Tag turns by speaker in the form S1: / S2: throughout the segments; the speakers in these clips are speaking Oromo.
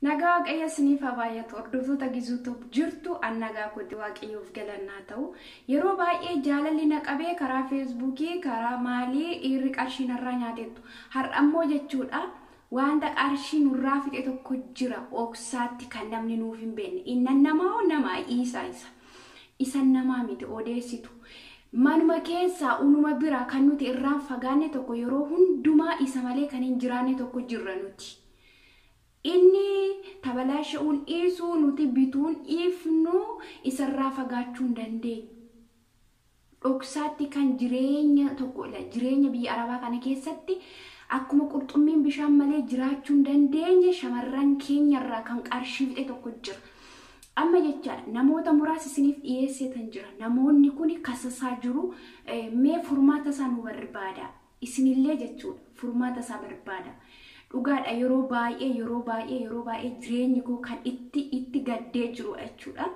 S1: Nagaa waaqayyo isiniif haa baay'atu hordoftoota gizuutu jirtu an nagaa kooti waaqayyoof galannaa ta'u yeroo baay'ee jaalalli na qabee karaa feesbuukii karaa maalii dhiirri qarshii narraa nyaatettu har'ammoo jechuudha wanta qarshii nurraa fixe tokko jira oksaatti kan namni nuuf hin beekne innan namaa namaa isa isa isan namaa miti odeessitu manuma keessaa unuma bira kan nuti irraan fagaanne tokko yeroo hundumaa isa malee kan hin jiraanne tokko jirra nuti. inni tabalaasha'uun dhiisuu nuti bituun dhiifnu isarraa fagaachuu hin dandeenyu. Dhoksaatti kan jireenya tokkodha. Jireenya biyya Arabaa kana keessatti akkuma qurxummiin bishaan malee jiraachuu hin dandeenye shamarran keenyarraa kan qarshii fixe tokko jira. Amma jechaadha namoota muraasa isiniif dhiyeesseetan jira. Namoonni kun kasasaa jiru mee furmaata isaa nu barbaada. Isinillee jechuudha furmaata isaa barbaada. dhugaadha yeroo baay'ee yeroo baay'ee yeroo baay'ee jireenyi koo kan itti itti gaddee jiru jechuudha.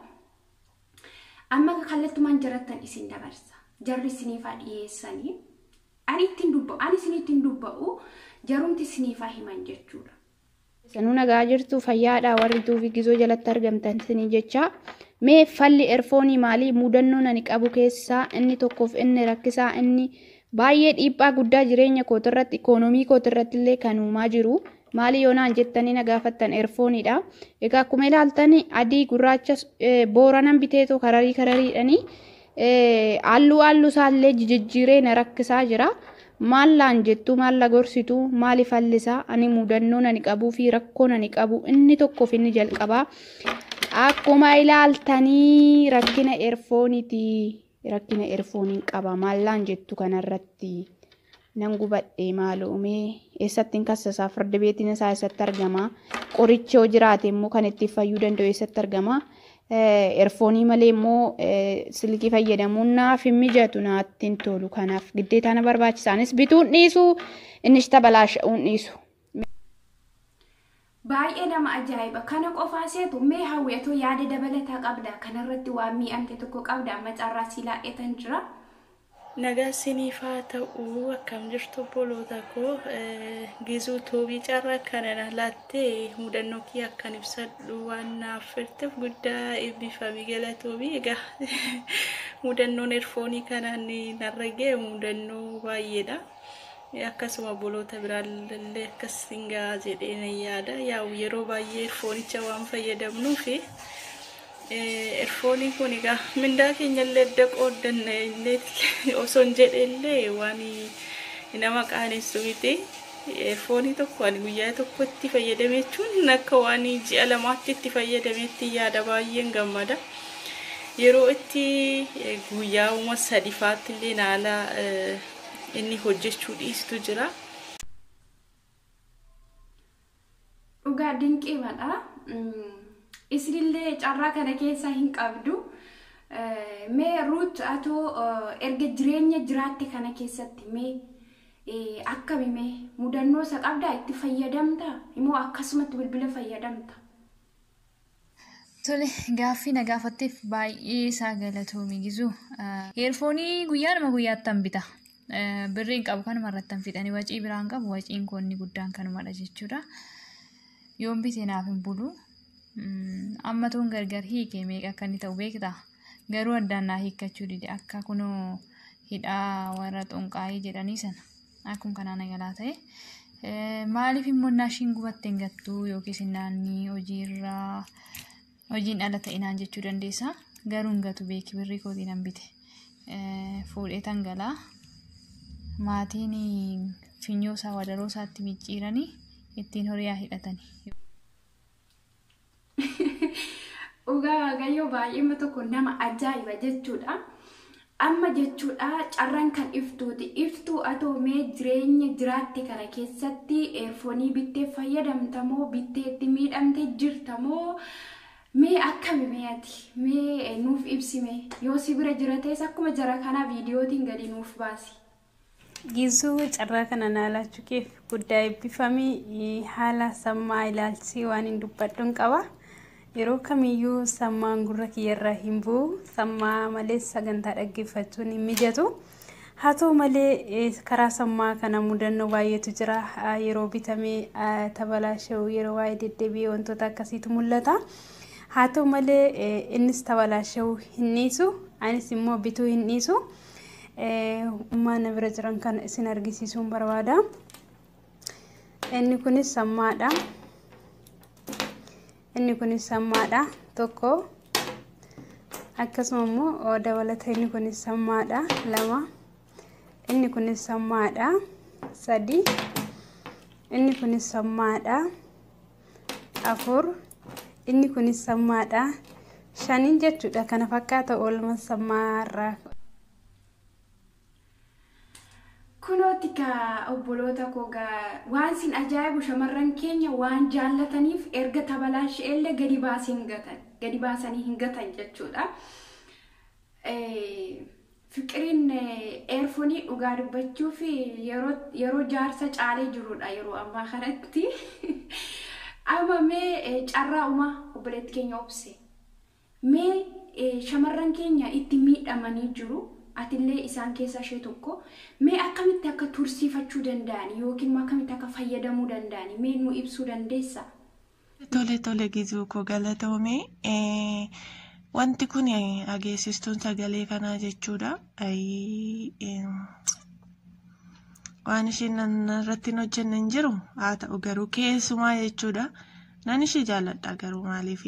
S1: Amma kallattumaan jarattan isin dabarsa. Jarri isiniifaa dhiyeessanii ani ittiin dubba'u ani isin ittiin dubba'u jarumti isiniifaa himan jechuudha.
S2: Sanuu nagaa jirtu fayyaadha warri tuufi gizoo jalatti argamtan isinii jecha mee falli erfoonii maalii mudannoo ani qabu keessaa inni tokkoof inni rakkisaa inni baay'ee dhiibbaa guddaa jireenya kootirratti ikoonomii kootirratti illee kan uumaa jiru maali yoonaan jettanii na gaafattan erfoonidha. Egaa akkuma ilaaltan adii gurraacha booranan biteetu kararii karariidhani halluu halluu isaallee jijjiiree na rakkisaa jira. Maallaan jettu maalla gorsitu maali fallisaa ani mudannoo ani qabuu fi rakkoo ani qabu inni tokkoof inni jalqabaa. Akkuma ilaaltanii rakkina erfooniiti. rakkina erfooniin qaba maallaan jettu kanarratti nan gubadhe maaluumee eessattiin kassasaa farda beetiin isaa eessatti argama qorichi yoo jiraate immoo kan itti fayyuu danda'u eessatti argama erfoonii malee immoo silkii fayyadamuun naaf hin mijatu naatti hin tolu kanaaf giddeetaa na barbaachisaanis bituun dhiisu innis tabalaasha'uun dhiisu.
S1: Baay'ee nama ajaa'iba. Kana qofaa seetu mee hawwatoo yaada dabalataa qabda. Kanarratti waan mi'amte tokko qabda. Amma carraa si laa'etan jira.
S3: Nagaa isiniif haa ta'u akkam jirtu obboloota koo gizuu toobii carraa kana laattee mudannoo kiyya akkan ibsadhu waan naaf firteef guddaa eebbifame galatoomi. Egaa mudannoon erfoonii kanaan narra ga'e mudannoo baay'eedha. akkasuma obboloota biraallee akkas singaa jedhee nan yaada yaa'u yeroo baay'ee erfoonicha waan fayyadamnuuf erfooniin kun egaa mindaa keenya illee adda qooddanna illee osoo hin jedhellee waan nama qaanessu miti erfoonii tokko ani guyyaa tokko itti fayyadame jechuun akka waan ji'a lamaatti itti fayyadametti yaada baay'een gammada. Yeroo itti guyyaa uma sadifaatti illee naala inni hojjechuu dhiistu jira.
S1: Dhugaa dinqiimadha. Isinillee carraa kana keessa hin qabdu. Mee ruut atoo erga jireenya jiraatte kana keessatti mee akkami mee mudannoo isa qabdaa itti fayyadamta immoo akkasumatti bilbila fayyadamta.
S4: Tole gaaffii na gaafatteef baay'ee isaa galatoomi gizu. Heerfoonii guyyaadhuma guyyaattan bita. birriin qabu kanuma irratti hin fixanii wacii biraan qabu waciin koonni guddaan kanumadha jechuudha. Yoon bitee naaf hin bulu. Amma tuun gargar hiike meeqa akka inni ta'u beektaa? Garuu addaan naa hiikkachuu dide akka kunoo hidhaa warra xunqaayii jedhanii sana akkuma kanaa nagalaa ta'e. Maaliif immoo naashiin gubatte hin gattu yookiis naannii hojiirraa hojiin ala ta'e naan jechuu dandeessa. Garuu hin gatu beeki birrii kootiin hin bite. Fuudhee tangalaa. maatiin finyoo isaa wadaroo isaatti micciiranii ittiin horiyaa hidhatanii.
S1: Dhugaa waaqayyoo baay'eema tokko nama ajaa'iba jechuudha. Amma jechuudha carraan kan iftuuti. Iftuu atoo mee jireenya jiraatte kana keessatti eerfoonii bittee fayyadamtamoo bitteetti miidhamtee jirtamoo mee akkami mee ati mee nuuf ibsime yoo si bira jira ta'es akkuma jara kanaa viidiyootiin gadi nuuf baasi.
S5: Gizuu carraa kana naalachuu keef guddaa eebbifamii haala sammaa ilaalchisee waan hin dubbadhuun qaba. Yeroo kamiyyuu sammaan gurra kiyyarraa hin bu'u. Sammaa malees sagantaa dhaggeeffachuun hin mijatu. haa ta'u malee karaa sammaa kana mudannoo baay'eetu jira yeroo bitamee tabalaasha'u yeroo waa'ee deddeebi'ee wantoota akkasiitu mul'ata haa ta'u malee innis tabalaasha'u hin dhiisu anis immoo bituu hin dhiisu uummanni bira jiran kana isin argisiisuun barbaada inni kunis sammaadha inni kunis sammaadha tokko akkasuma immoo dabalata inni kunis sammaadha lama inni kunis sammaadha sadi inni kunis sammaadha afur inni kunis sammaadha shaniin jechuudha kana fakkaata oolma sammaarraa
S1: kunooti ka obboloota koo gaa waan sin ajaa'ibu shamarran keenya waan jaallataniif erga tabalaasha'ellee gadi baasii hin gatan gadi baasanii hin gatan jechuudha. Fiqiriin eerfoonii dhugaa dubbachuuf yeroo jaarsa caalee jirudha yeroo ammaa kanatti. Amma mee carraa uumaa obboleetti keenya obse. Mee shamarran keenya itti miidhamanii jiru. Atillee isaan keessaa ishee tokko. Mee akkamitti akka tursiifachuu danda'an yookiin akkamitti akka fayyadamuu danda'an mee nu ibsuu dandeessaa?
S6: Tole tole gizuu koo galatoomee. Wanti kun dhageessistuun sagalee kanaa jechuudha. Waan isheen irratti hin hojjenne hin jiru haa ta'u garuu keessumaa jechuudha. Nan ishee jaalladha garuu maaliif?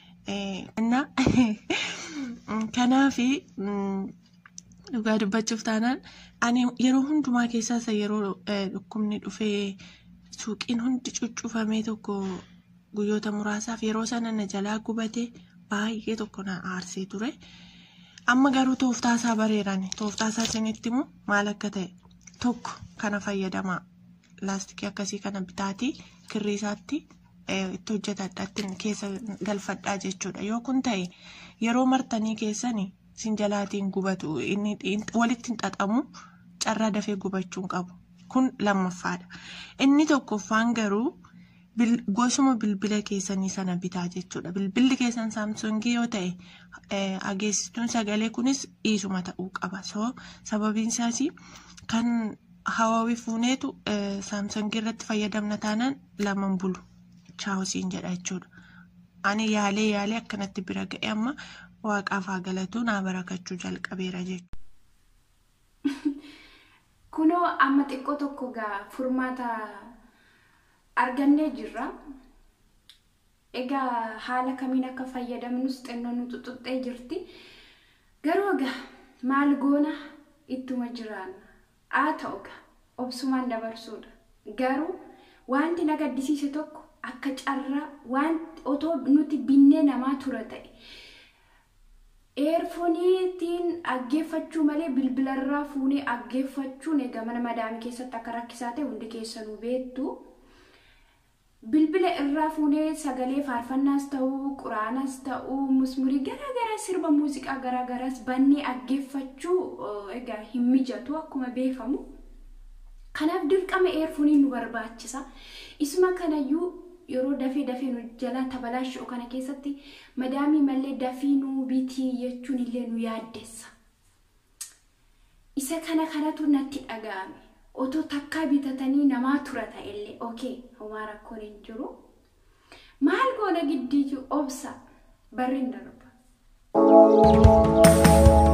S6: Kanaaf dhugaa dubbachuuf taanaan ani yeroo hundumaa keessaa isa yeroo dhukkubni dhufee suuqiin hundi cuccufamee tokko guyyoota muraasaaf yeroo sana na jalaa gubate baay'ee tokko na aarsee ture. Amma garuu tooftaasaa bareerani. Tooftaasaa isinitti immoo maal akka ta'e tokko kana fayyadamaa laastikii akkasii kana bitaatii kirriisaatti itti hojjetadhaatti keessa galfadhaa jechuudha. Yoo kun ta'e yeroo martanii keessanii sin jalaatiin gubatu inni walitti hin xaxamu carraa dafee gubachuun qabu. Kun lammaffaadha. Inni tokkoffaan garuu gosuma bilbila keessanii sana bitaa jechuudha. Bilbilli keessan saamsungii yoo ta'e dhageessituun sagalee kunis dhiisuma ta'uu qaba. So sababiin isaas kan hawaawii fuuneetu saamsungii irratti fayyadamna taanaan laman bulu. Chaawusiin jedha jechuudha. Ani yaalee yaalee akkanatti bira ga'e amma waaqaaf haa galatu naa barakachuu jalqabeera jechuudha.
S1: Kunoo amma xiqqoo tokko gaa furmaata argannee jirra. Egaa haala kamiin akka fayyadamnus xinnoo nu xuxuxxee jirti. Garuu egaa maal goona ittuma jiraanna. Haa ta'u egaa obsumaan dabarsuudha. Garuu wanti na gaddisiise tokko akka carraa waan otoo nuti binnee namaa tura ta'e. eerfooniitiin dhaggeeffachuu malee bilbilarraa fuunee dhaggeeffachuun egaa mana madaamii keessatti akka rakkisaa ta'e hundi keessanuu beektu. Bilbila irraa fuunee sagalee faarfannaas ta'uu, quraanas ta'uu, musmurii garaagaraa sirba muuziqaa garaagaraas bannee dhaggeeffachuu egaa hin mijatu akkuma beekamu. Kanaaf dirqama eerfooniin nu barbaachisa. Isuma kanayyuu yeroo dafee dafee nu jalaa tabalaashoo kana keessatti madaamii mallee dafii nu bitii jechuun illee nu yaaddessa. Isa kana kanatu natti dhaga'ame. Otoo takkaa bitatanii namaa tura ta'ellee okee homaa rakkoon hin jiru. Maal goona giddiitu obsa barri hin darba.